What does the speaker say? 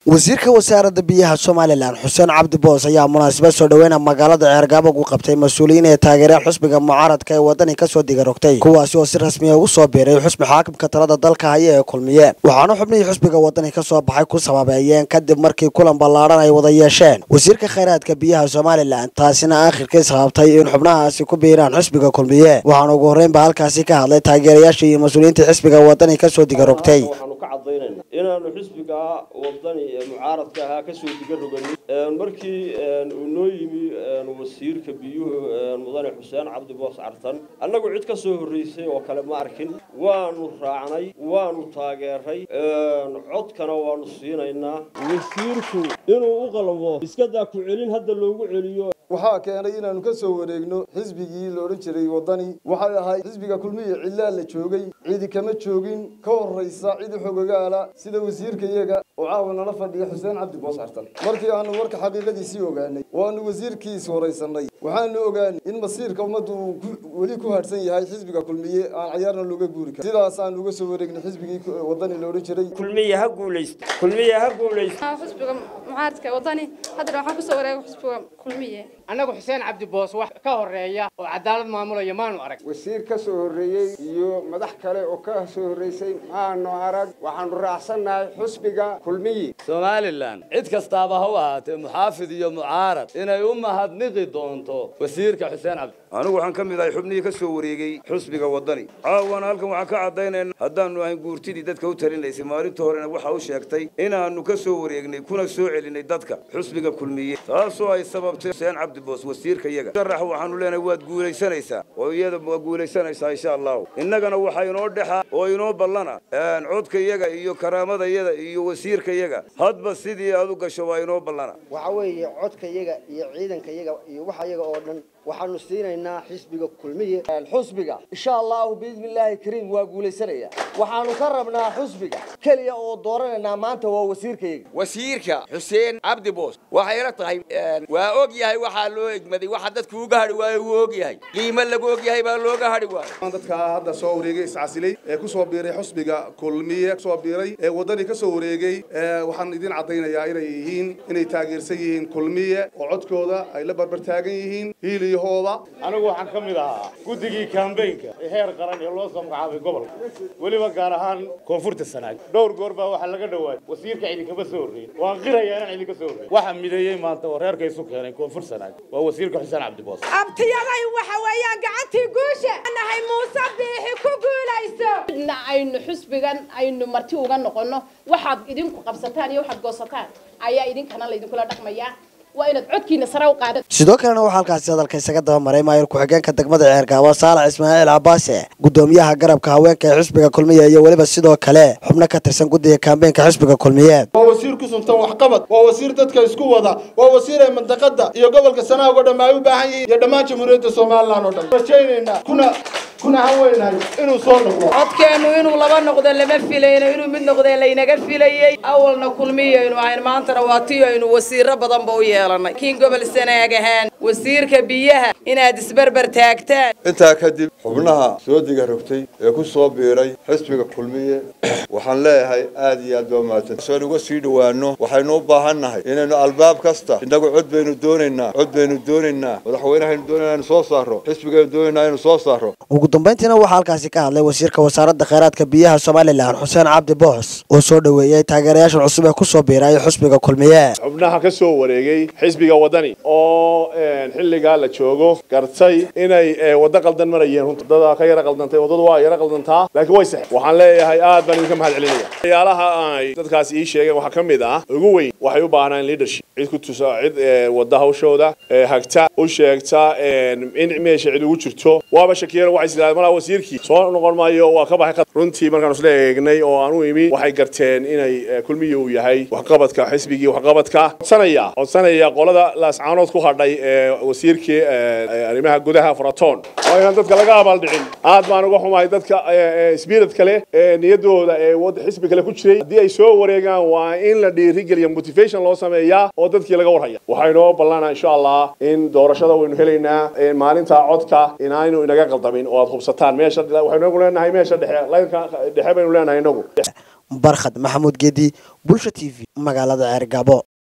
wasiirka wasaaradda biyaha somalilan xuseen cabdi boos ayaa munaasabad soo dhaweyna magaalada ceergaabo ku qabtay mas-uuliyiin ee taageereen xusbiga mucaaradka ee wadani kasoo digarogtay kuwaasi oo si rasmiya ugu soo biiray xusbi xaakimka talada dalka haya ee kulmiyeen waxaana xubnihii xusbiga wadani kasoo baxay ku sababeeyeen kadib markii kulan ballaadhan ay wada yeesheen wasiirka khayraadka biyaha somalilan taasina aakhirkii sababtay in xubnahaasi ku biiraan xusbiga kulmiye waxaana ugu horreynba halkaasi ka hadlay taageerayaashii iyo mas-uuliyiintii xisbiga wadani kasoo digarogtay waxaanu ka cadaynayna inaanu xisbiga wadani ee mucaaradka ahaa kasoo diga roganin markii uu noo yimi wasiirka biyuhu mudane xuseen cabdi boos cartan annagu cid ka soo horreysay oo kale ma arkin waanu raacnay waanu taageeray codkana waanu siinaynaa wasiirku inuu u qalmo iskadaa ku celin hadda loogu celiyo waxaa keenay inaanu ka soo wareegno xisbigii la odhan jiray waddani waxay ahayd xisbiga kulmiya cidlaa la joogay cidi kama joogin ka horraysa cidi xogagaala sida wasiirka iyaga oo caawa nala fadhiya xuseen cabdi boos cartan markii aanu warka xaqiiqadiisii ogaanay waanu wasiirkiis horaysanay waxaanu ogaanay in masiirka ummaddu uu weli ku hadhsan yahay xisbiga kulmiye aan cayaarna looga guuri karin sidaasaan uga soo wareegnay xisbigii waddani la odhan jiray kulmiya ha guulaysto kulmiya ha guulaysto xisbiga mucaaradka wadani haddana waxaan kusoo wareegay xisbiga kulmiye annagu xuseen cabdi boos wax ka horreeya oo cadaalad maamulaya maanu arag wasiir ka soo horreeyey iyo madax kale oo ka soo horreysay maanu arag waxaanu raacsannahay xusbiga kulmiyi somalilan cid kastaaba ha u ahaatee muxaafid iyo mucaarad inay u mahadniqi doonto wasiirka xuseen cabdi anigu waxaan ka mid ahay xubnihii ka soo wareegay xusbiga waddani caawana halkan waxaan ka caddaynayna haddaannu ahayn guurtidii dadka u talinaysay maalinta horena waxa u sheegtay inaannu ka soo wareegnay kuna soo celinay dadka xusbiga kulmiye taasoo ay sababtay xuseen cabdi boos wasiirka iyaga sharax waxaanu leenahay waad guulaysanaysaa oo iyada waa guulaysanaysaa insha allahu innagana waxaa inoo dhexa oo inoo ballana codka iyaga iyo karaamada iyada iyo wasiirka iyaga hadba sidii aad u gasho waa inoo ballana waxa weeye codka iyaga iyo ciidanka iyaga iyo waxa iyaga oo dhan waxaanu siinaynaa xisbiga kulmiye xusbiga insha allahu biidni illaahi kariim waa guulaysanaya waxaanu ka rabnaa xusbiga keliya oo dooranaynaa maanta waa wasiirkayaga wasiirka xuseen cabdi boos waxay la tahay waa og yahay waxaa loo egmaday waxa dadku uga hadhi waayo wuu og yahay qiimo lagu og yahay baa looga hadhi waayo dadka hadda soo wareegay iscasilay ee ku soo biiray xusbiga kulmiye soo biiray ee waddani ka soo wareegay waxaan idin caddaynayaa inay yihiin inay taageersan yihiin kulmiye oo codkooda ay la barbar taagan yihiin hiili anigu waxaan ka mid ahaa guddigii kambaynka ee heer qaran ee loo soo magacaabay gobolka weliba gaar ahaan koonfurta sanaag dhowr goor baa waxaa laga dhawaayay wasiirka idinkama soo horreyn waan qirayaa inaan idinka soo horreyn waxaa mideeyey maanta oo reerka isu keenay koonfur sanaag waa wasiirka xuseen cabdiboos abtiyaday waxa weeyaan gacantii guusha nahay muuse biixi ku guulayso midna aynu xusbigan aynu marti uga noqonno waxaad idinku qabsataan iyo waxaad goosataan ayaa idinkana laydinkula dhaqmayaa waa inaad codkiina sare u qaada sidoo kalena waxaa halkaasi hadalka isaga dabamaray maayir ku-xigeenka degmada ceergaabo saalax ismaaciil cabaase gudoomiyaha garabka haweenka ee xisbiga kulmiye iyo weliba sidoo kale xubno ka tirsan guddiga kaambeenka xisbiga kulmiye waa wasiir ku suntan waxqabad waa wasiir dadka isku wada waa wasiir ay mandaqada iyo gobolka sanaag oo dhan ay u baahan yihiin iyo dhammaan jamhuuriyadda somalilan oo dhan rajaynaynaa kuna kuna haweynahay inuu soo noqdo codkeennu inuu laba noqdo lama filayno inuu mid noqdee laynaga filayey awalna kulmiyaynu ahayn maantana waa tii aynu wasiiro badanba u yeelanay kiin gobol sanaag ahaan wasiirka biyaha inaad isberber taagtaan intaa kadib xubnaha soo diga rogtay ee ku soo biiray xisbiga kulmiye waxaan leeyahay aad iyo aad baa mahadsan soon uga sii dhowaano waxaynu u baahan nahay inaynu albaab kasta innagu cod baynu doonaynaa cod baynu doonaynaa madaxweynehaynu doonayna inu soo saaro xisbigaynu doonaynaa inu soo saaro ugu dambayntiina waxaa halkaasi ka hadlay wasiirka wasaaradda khayraadka biyaha somalilan xuseen cabdi boos oo soo dhoweeyey taageerayaashan cusub ee kusoo biiray xusbiga kulmiye xubnaha ka soo wareegay xisbiga waddani oo xilligaa la joogo gartay inay waddo qaldan marayeen runta wadada ka yara qaldantay waddadu waa yara qaldantaa laakiin way sax waxaan leeyahay aad baan idinka mahad celinaya waxyaalaha ay dadkaas ii sheegeen waxaa ka mid ah ugu weyn waxay u baahnaan leadership cid ku tusa cid wadda hawshooda hagta u sheegta in meesha cid ugu jirto waaba shakiyeen waxay sidaahdeen malaa wasiirkii soo noqon maayo waa ka baxay runtii markaan isla eegnay oo aan u imi waxay garteen inay kulmiya uu yahay waxqabadka xisbigii waxqabadka codsanaya codsanaya qolada laascaanood ku hadhay ee wasiirkii arrimaha gudaha faraton waa inaan dadka laga abaaldhicin aad baan uga xumahay dadka spirit kale ee niyadooda ee wada xisbi kale ku jiray haddii ay soo wareegaan waa in la dhiirigeliya motivation loo sameeyaa oo dadkii laga warhaya waxaynoo ballanaa insha allah in doorashada waynu helaynaa maalinta codka inaaynu inaga qaldamin oo aad hubsataan meesha waxaynu leenahay meesha dhexe laynka dhexe baynu leenahay inagu barkhad maxamuud geedi bulsha t v magaalada ceergaabo